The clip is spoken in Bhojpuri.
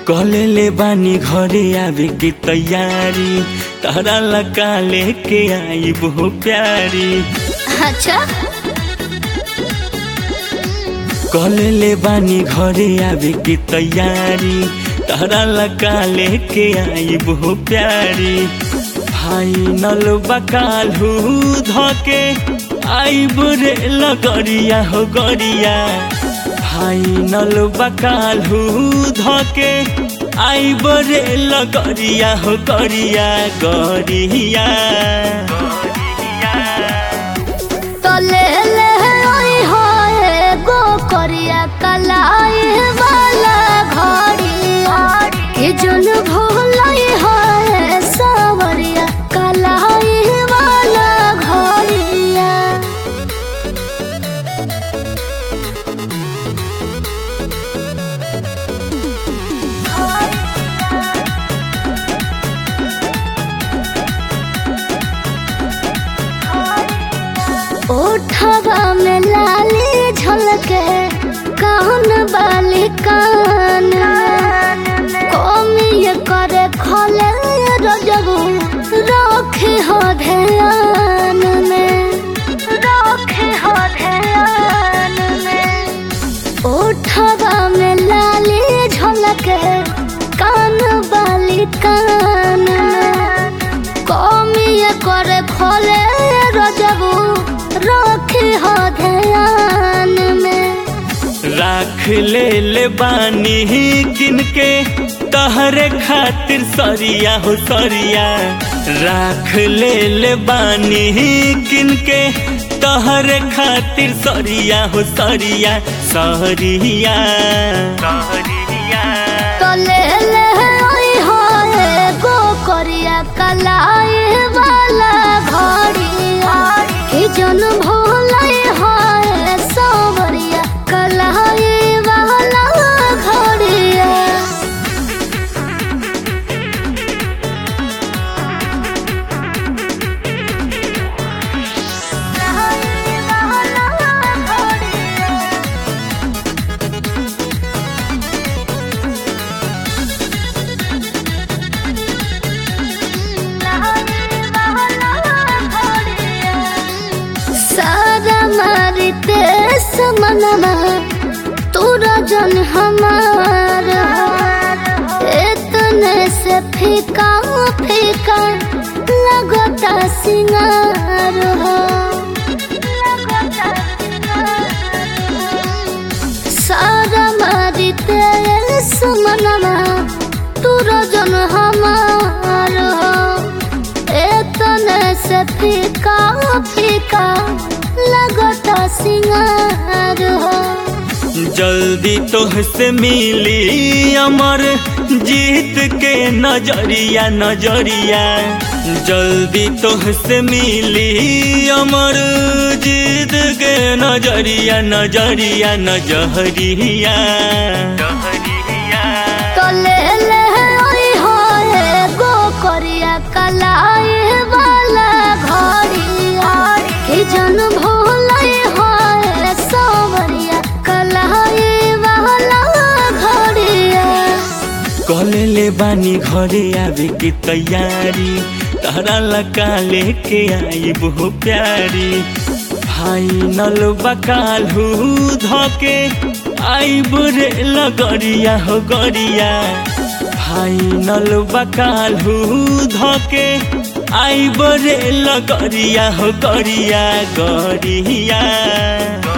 कहले ले बानी घरे आवे के तैयारी तारा लगा लेके आई बहु प्यारी अच्छा कहले ले बानी घरे आवे के तैयारी तारा लगा लेके आई बहु प्यारी फाइनल बकालू धके आई बुरे लगरिया हो गरिया फाइनल बकालू धके आई बरे लगरिया हो गरिया गरिया तो ले ले ओई होए गो करिया कलाई वाला घड़ी कि जुन भूलाई होए सावरिया कलाई वाला घड़िया ओठवा में लाली झलके कान बाली कान कमी करे खले रजबू रखे हो ध्यान में रखे हो ध्यान में ओठवा में लाली झलके कान बाली कान कमी करे खले रजबू रखे हो ध्यान में राख ले ले बानी किनके तहरे खातिर सरिया हो सरिया राख ले ले बानी किनके तहरे खातिर सरिया हो सरिया सरिया सरिया तो ले ले ओई होए गो करिया कलाई वाला घड़िया कि जन भोलाई होए सावरिया कलाई वाला घड़िया सारा मारते समनमा तोरा जन हमार इतने से फीका फीका लगता सिंगार हो सारा मारते समनमा तोरा जन हमार हो इतने से फीका फीका लगता सिंगार हो जल्दी तोहसे मिली अमर जीत के नजरिया नजरिया जल्दी तोहसे मिली अमर जीत के नजरिया नजरिया नजरिया तो ले ले ओई होए गो करिया कलाई वाला घड़िया कि जन भोलाई होए सावरिया कलाई वाला घड़िया कहले ले बानी घरे आवे के तैयारी तारा लगा लेके आई बहु प्यारी फाइनल बकालू धके आई बुरे लगरिया हो गरिया फाइनल बकालू धके आई बरे लगरिया हो गरिया गरिया